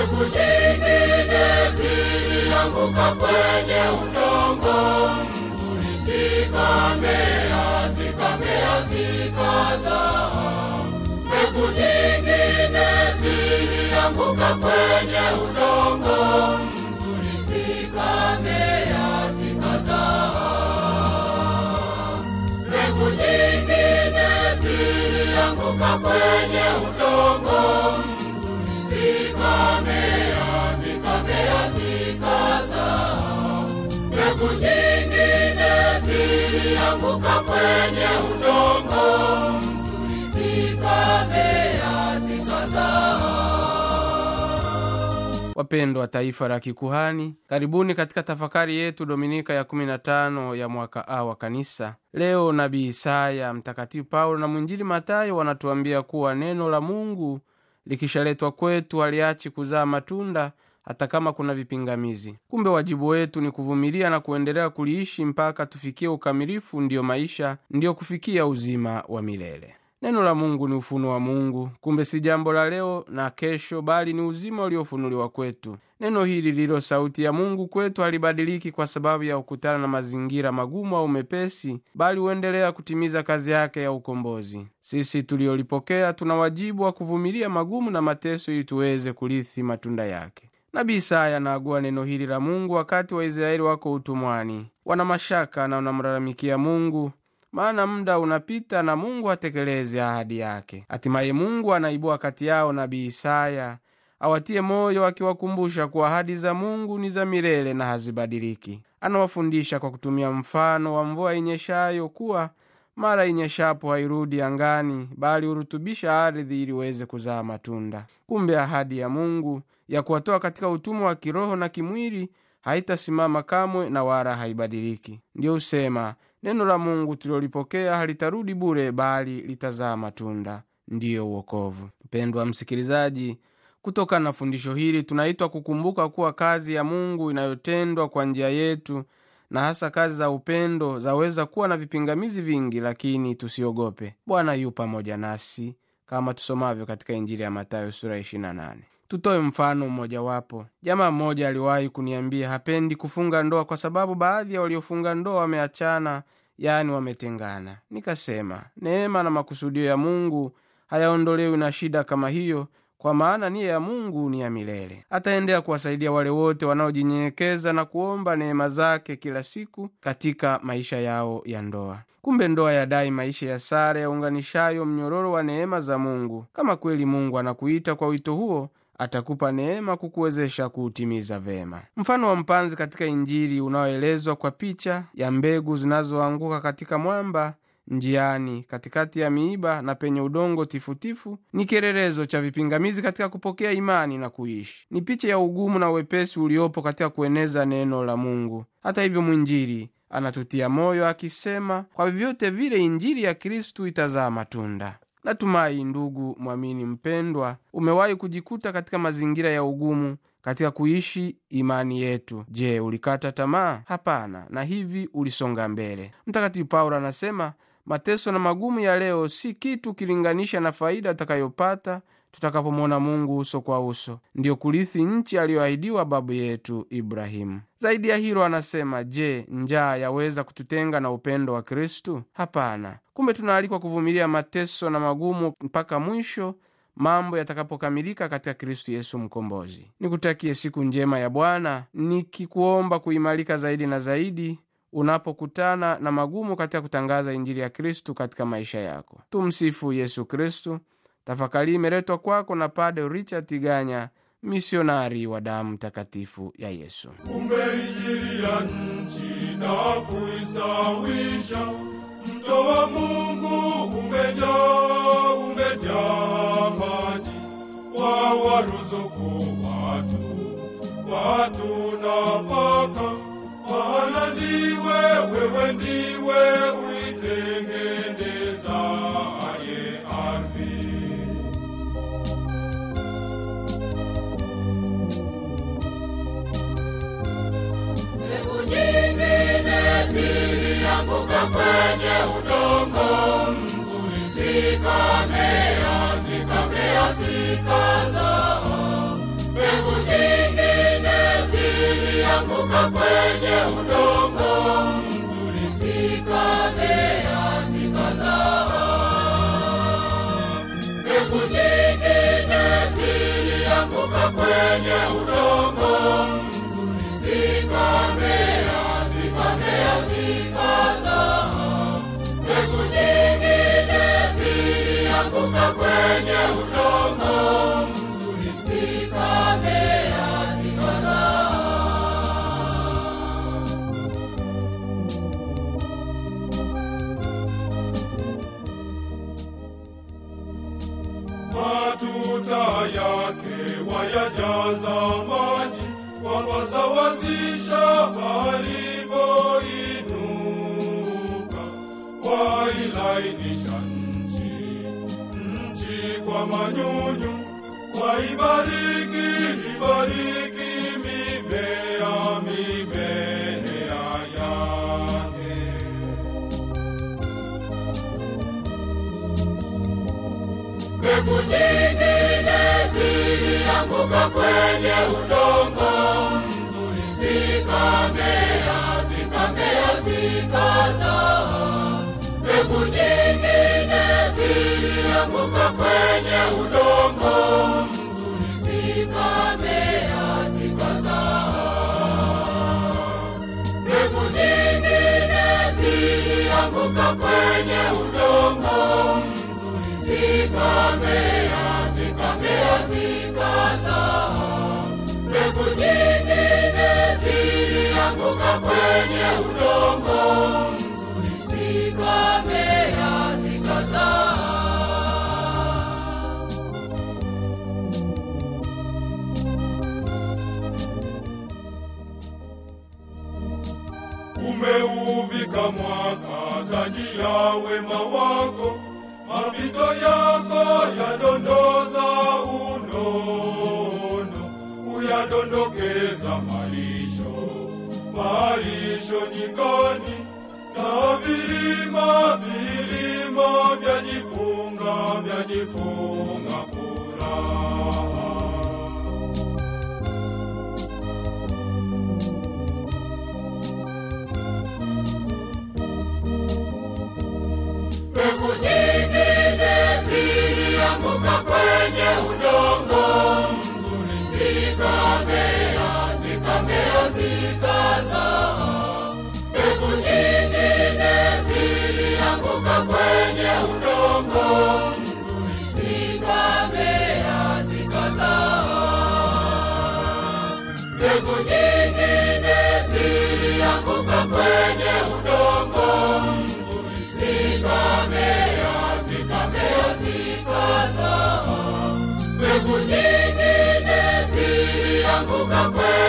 mbegu nyingine zilianguka kwenye udongo mzuri, zikamea, zikamea, zikazaa. Mbegu nyingine zilianguka kwenye udongo mzuri, zikamea, zikazaa. Mbegu nyingine zilianguka kwenye udongo mzuri, zikamea, zikamea, zikazaa. Mbegu nyingine zilianguka kwenye udongo mzuri, zikamea, zikazaa. Wapendwa wa taifa la kikuhani, karibuni katika tafakari yetu dominika ya 15 ya mwaka A wa kanisa. Leo nabii Isaya, mtakatifu Paulo na mwinjili Matayo wanatuambia kuwa neno la Mungu likishaletwa kwetu haliachi kuzaa matunda hata kama kuna vipingamizi. Kumbe wajibu wetu ni kuvumilia na kuendelea kuliishi mpaka tufikie ukamilifu, ndiyo maisha, ndiyo kufikia uzima wa milele. Neno la Mungu ni ufunuo wa Mungu. Kumbe si jambo la leo na kesho, bali ni uzima uliofunuliwa kwetu. Neno hili lililo sauti ya Mungu kwetu halibadiliki kwa sababu ya kukutana na mazingira magumu au mepesi, bali huendelea kutimiza kazi yake ya ukombozi. Sisi tuliolipokea tuna wajibu wa kuvumilia magumu na mateso ili tuweze kurithi matunda yake. Nabii Isaya anaagua neno hili la Mungu wakati Waisraeli wako utumwani, wana mashaka na wanamlalamikia Mungu maana muda unapita na Mungu hatekelezi ahadi yake. Hatimaye Mungu anaibua kati yao nabii Isaya awatie moyo, akiwakumbusha kuwa ahadi za Mungu ni za milele na hazibadiliki. Anawafundisha kwa kutumia mfano wa mvua inyeshayo kuwa mara inyeshapo hairudi angani, bali hurutubisha ardhi ili iweze kuzaa matunda. Kumbe ahadi ya Mungu ya kuwatoa katika utumwa wa kiroho na kimwili haitasimama kamwe na wala haibadiliki. Ndiyo husema neno la Mungu tulilolipokea halitarudi bure, bali litazaa matunda, ndiyo uokovu. Mpendwa msikilizaji, kutokana na fundisho hili tunaitwa kukumbuka kuwa kazi ya Mungu inayotendwa kwa njia yetu na hasa kazi za upendo zaweza kuwa na vipingamizi vingi, lakini tusiogope. Bwana yu pamoja nasi kama tusomavyo katika Injili ya Mathayo sura 28. Tutoe mfano mmojawapo. Jamaa mmoja aliwahi kuniambia hapendi kufunga ndoa kwa sababu baadhi ya waliofunga ndoa wameachana, yaani wametengana. Nikasema neema na makusudio ya Mungu hayaondolewi na shida kama hiyo, kwa maana nia ya Mungu ni ya milele. Ataendelea kuwasaidia wale wote wanaojinyenyekeza na kuomba neema zake kila siku katika maisha yao ya ndoa. Kumbe ndoa yadai maisha ya sara yaunganishayo mnyororo wa neema za Mungu. Kama kweli Mungu anakuita kwa wito huo atakupa neema kukuwezesha kuutimiza vema. Mfano wa mpanzi katika Injili unaoelezwa kwa picha ya mbegu zinazoanguka katika mwamba njiani, katikati ya miiba na penye udongo tifutifu, ni kielelezo cha vipingamizi katika kupokea imani na kuishi. Ni picha ya ugumu na uwepesi uliopo katika kueneza neno la Mungu. Hata hivyo, mwinjili anatutia moyo akisema, kwa vyovyote vile Injili ya Kristu itazaa matunda. Natumai ndugu mwamini mpendwa, umewahi kujikuta katika mazingira ya ugumu katika kuishi imani yetu. Je, ulikata tamaa? Hapana, na hivi ulisonga mbele. Mtakatifu Paulo anasema mateso na magumu ya leo si kitu ukilinganisha na faida utakayopata tutakapomwona Mungu uso kwa uso, ndiyo kurithi nchi aliyoahidiwa babu yetu Ibrahimu. Zaidi ya hilo, anasema je, njaa yaweza kututenga na upendo wa Kristu? Hapana. Kumbe tunaalikwa kuvumilia mateso na magumu mpaka mwisho mambo yatakapokamilika katika Kristu Yesu Mkombozi. Nikutakie siku njema ya Bwana, nikikuomba kuimarika zaidi na zaidi unapokutana na magumu katika kutangaza Injili ya Kristu katika maisha yako. Tumsifu Yesu Kristu. Tafakari imeletwa kwako na Padre Richard Tiganya, misionari wa damu takatifu ya Yesu. umeijilia nchi na kuistawisha. Mto wa Mungu umejaa, umejaa maji, wawaruzuku watu, watu nafaka, maana ndiwe, wewe ndiwe uitengenezaye ardhi. Mbegu nyingine zilianguka kwenye udongo mzuri, zikamea, zikamea, zikazaa. Mbegu zilianguka kwenye udongo mzuri, zikamea zikazaa. Mbegu nyingine zilianguka kwenye udongo mzuri, zikamea zikamea zikazaa. Mbegu nyingine zilianguka kwenye udongo mzuri, zikamea zikazaa. matuta yake wayajaza maji, wapasawazisha palipoinuka, wailainisha nchi, nchi kwa manyunyu, waibariki, ibariki mimea, mimea yake. Mbegu nyingine zilianguka kwenye udongo mzuri, zikamea zikamea zikazaa. Mbegu nyingine zilianguka kwenye udongo mzuri, zikamea zikazaa. Mbegu nyingine zilianguka kwenye udongo mzuri, zikamea zikamea zikazaa. Mbegu nyingine zilianguka kwenye udongo mzuri, zikamea zikazaa. umeuvika mwaka taji ya wema wako, mapito yako yadondoza unono, uyadondokeza malisho, malisho nyikani, na vilima vilima vyajifunga vyajifunga furaha. Mbegu nyingine zilianguka kwenye udongo mzuri, zikamea zikamea zikazaa. Mbegu nyingine zilianguka kwenye udongo mzuri, zikamea zikazaa. Mbegu nyingine zilianguka kwenye udongo mzuri, zikamea zikamea zikazaa. Mbegu nyingine zilianguka kwenye